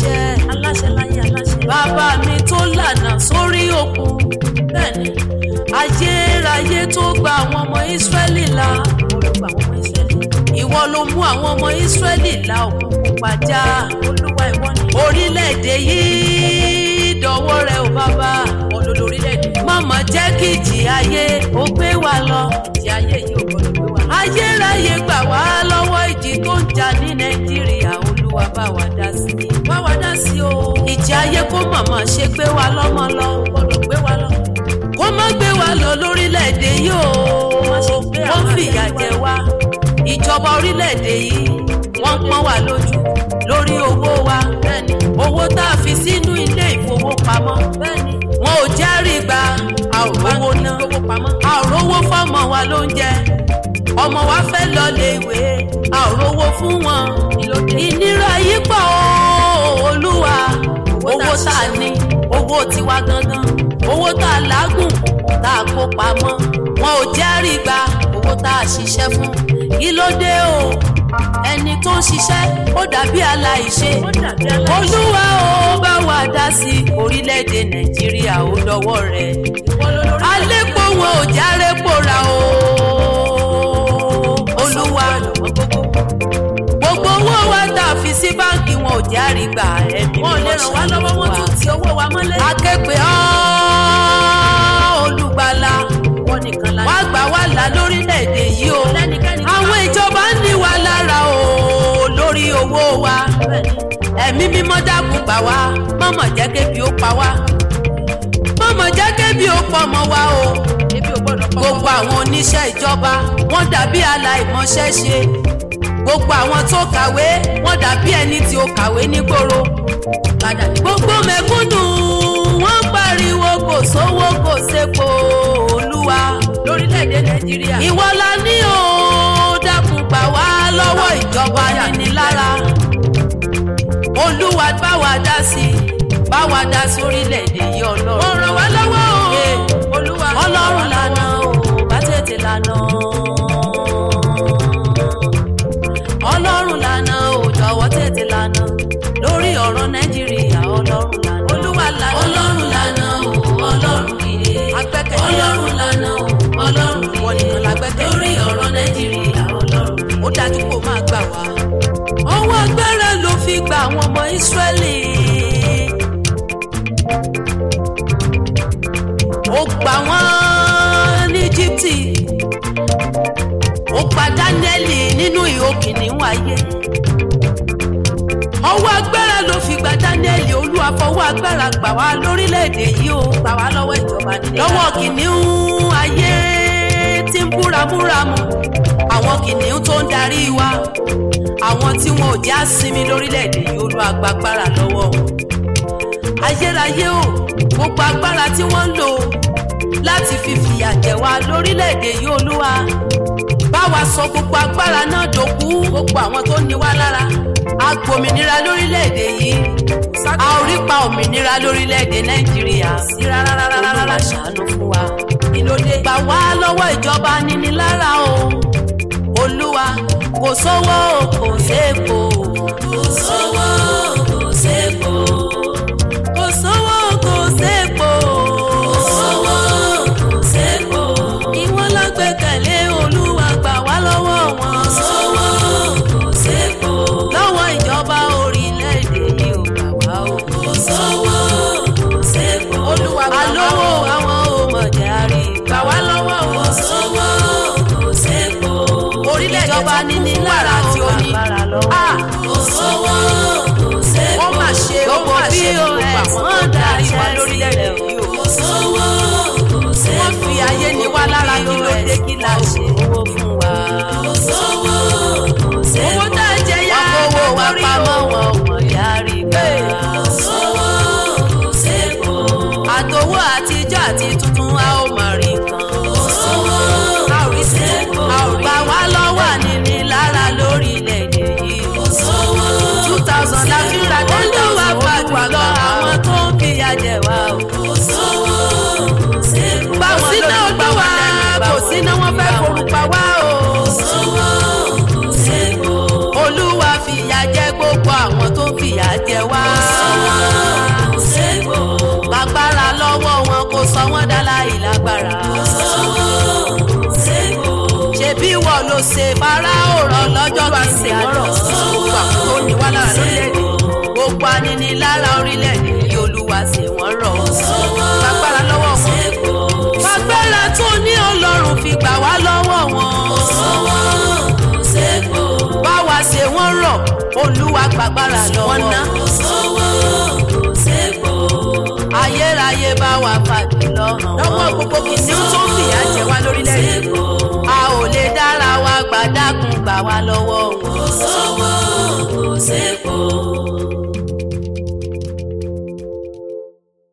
aláṣẹ aláṣẹ láyé aláṣẹ. bàbá mi tó lànà sórí òkun bẹ́ẹ̀ni ayérayé tó gba àwọn ọmọ ìsírẹ́lì là olùgbà àwọn ọmọ ìsírẹ́lì ìwọ ló mú àwọn ọmọ ìsírẹ́lì là òkun pupa já olúwa ìwọ ni orílẹ̀-èdè yìí dọ̀wọ́ rẹ ò bàbá olórí orílẹ̀-èdè mọ̀mọ́ jẹ́ kí ìjì ayé ó gbé wa lọ tí ayé yìí ò gbọdọ̀ gbé wa. ayérayé gbà wá lọ́wọ́ ìjì tó ń jà ní nàìjíríà olúwa bá wa dá sí i bá wa dá sí o ìjì ayé kó mọ̀mọ́ ṣe gbé wa lọ́mọ lọ gbọdọ̀ gbé wa lọ. kó má gbé wa lọ lórílẹ̀‐èdè yìí o Má ṣe gbé wọ́n àwọn fìyà àtẹ̀yìnwá. jẹ wá ìjọba orílẹ̀‐èdè yìí wọ́n pọ́n wa lójú lórí owó wa bẹ́ẹ̀ni owó tá a fi sínú ilé ìfowópamọ́ bẹ́ẹ̀ni wọn ò járí gba a ò rówó ná gbogbo pamọ́. a ò rówó fọ́mọ wa lóúnjẹ ọmọ wa fẹ́ lọ lé ìwé a ò rówó fún wọn ìnira yìí pọ̀ o, olúwa owó tá a ní owó tiwa gangan owó tá a lágùn tá a kó pamọ́ wọn ò járí gba owó tá a ṣiṣẹ́ fún kí ló dé o ẹni tó ń ṣiṣẹ́ ó dàbí aláìṣe ó dàbí aláṣẹ. olúwa ó bá wa dá sí orílẹ̀-èdè nàìjíríà ó dọwọ́ rẹ̀ alẹ́pọ̀ wọn ò járe pòrà o olúwa gbogbo owó wa tá a fi sí báǹkì wọn ò járe gbà ẹ̀mí wọn ò lè ràn wá lọ́wọ́ wọn tún ti owó wa mọ́lẹ̀. akẹ́pẹ́ ọ́ olùgbàlà wọn nìkan la wá gbà wá là lórílẹ̀‐èdè yìí o lẹ́nikẹ́ni. àwọn ìjọba ń ní wa lára o lórí owó wa ẹ̀mí mímọ́ dákun gbà wá mọ̀mọ̀ jẹ́ kébi ó pa wá mọ̀mọ̀ jẹ́ kébi ó pọ̀ mọ́ wa o ebi ò gbọdọ̀ pọ̀ gbogbo àwọn oníṣẹ́ ìjọba wọ́n dàbí aláìmọṣẹ́ ṣe gbogbo àwọn tó kàwé wọ́n dàbí ẹni tí ó kàwé nígboro padà ní. gbogbo mẹ̀kúnnù wọ́n pariwo kò sówó kò sépo olúwa lórílẹ̀‐èdè nàìjíríà. ìwọ la ní o dákun gbà wá lọ́wọ́ ìjọba nínilára olúwa bá wa dá sí bá wa dá sí orílẹ̀-èdè yìí ọlọ́run. wọ́n ràn wá lọ́wọ́ o. Yeah. olúwa ọlọ́run lànà o bá tètè lànà ọlọ́run lànà o jọ̀wọ́ tètè lànà lórí ọ̀rọ̀ nàìjíríà ọlọ́run lànà olúwa lànà. ọlọ́run lànà o ọlọ́run ìdè Agbẹ́kẹ̀lé. ọlọ́run lànà o ọlọ́run ìdè Wọ́n nìkan la gbẹ́kẹ̀lé. lórí ọ̀rọ̀ nàìjíríà ọlọ́run ìdè ó dájú kó máa gbà wá. ọwọ́ agbára ló fi gba àwọn ọmọ ìsírẹ́lì. ó gbà wọ́n ní íjíbítì ó gba dáníẹ́lì nínú ìhó kìnìún ayé. ọwọ́ agbára ló fi gba dáníẹ́lì olúwa fọwọ́ agbára gbà wá lórílẹ̀‐èdè yìí ó gbà wá lọ́wọ́ ìjọba nílé. lọ́wọ́ kìnìún ayé tí ń búramúramù àwọn kìnìún tó ń darí wa àwọn tí wọn ò já sinmi lórílẹ̀‐èdè yìí olú agbágbára lọ́wọ́ wọn. ayérayé o gbogbo agbára tí wọ́n ń lò láti fi fìyà jẹ wá lórílẹ̀‐èdè yìí olúwa bá wa sọ gbogbo agbára náà dòkú gbogbo àwọn tó ní wá lára. agbòmìnira lórílẹ̀‐èdè yìí a ò rí pa òmìnira lórílẹ̀‐èdè nàìjíríà sí rárá rárá rárá olúwa rárá. ṣàánú fún wa kí ló dé. gbà wá lọ́wọ́ ìjọba nínilára o olúwa kò sówó kò sépo kò sówó kò sépo kò sówó kò sépo kò sówó kò sépo ìwọ la gbẹ́kẹ̀lé olúwa gbà wá lọ́wọ́ wọn kò sówó kò sépo lọ́wọ́ ìjọba orílẹ̀-èdè yìí ò gbà wá o kò sówó kò sépo Olúwa gbà wá o. alówó àwọn ò mọ̀ járe gbà wá lọ́wọ́ o. kò sówó kò sépo Orílẹ̀-èdè ìjọba tó kún níní fún lára wàrà tí ó ní agbára Ah, kò sówó kò sépo Ó mà ṣe, ó gbogbo mà ṣe, gbogbo pos àwọn tó wọ́n ń darí darí wa wa lórílẹ̀-èdè lórílẹ̀-èdè yìí o. kò sówó kò sépo Wọ́n fi ayé ní wá lára, kí ló dé, kí la ṣe? owó fún wa kò sówó kò sépo owó tá a jẹ yá. wọ́n kówó wa lórí pamọ́ o. wọn ò mọ̀ yára gbà kò sówó kò sépo àtòwó àtijọ́ àti tuntun a ó mọ̀ rí nǹkan kò sówó a ò rí sépo. a ò gbà wá lọ́wọ́ níní lára lórílẹ̀‐èdè yìí kò sówó two thousand la fi ra olúwa fàdúrà lọ àwọn tó ń fìyà jẹ wá o kò sówó kò sépo kò síná olúwa kò síná wọn fẹ́ forúpa wá o kò sówó kò sépo olúwa fìyà jẹ gbogbo àwọn tó ń ṣe Fáráò rọ̀ lọ́jọ́ Olúwa ṣe kìíní wọ́n rọ̀ àná. gbogbo àwọn tó ní wá lára lórílẹ̀‐èdè gbogbo aninilára orílẹ̀-èdè yìí olúwa ṣe wọ́n rọ̀. gbàgbára lọ́wọ́ wọn agbára tó ní ọlọ́run fi gbà wá lọ́wọ́ wọn. bá wa ṣe wọ́n rọ̀ olúwa gbàgbára lọ́wọ́ wọn ná ayérayé bá wa fàgbé lọ́hàn. lọ́wọ́ gbogbo kìnìún tó ń fìyà jẹ wá lórílẹ̀‐èdè a ò lè dára wa gbàdákun gbà wá lọ́wọ́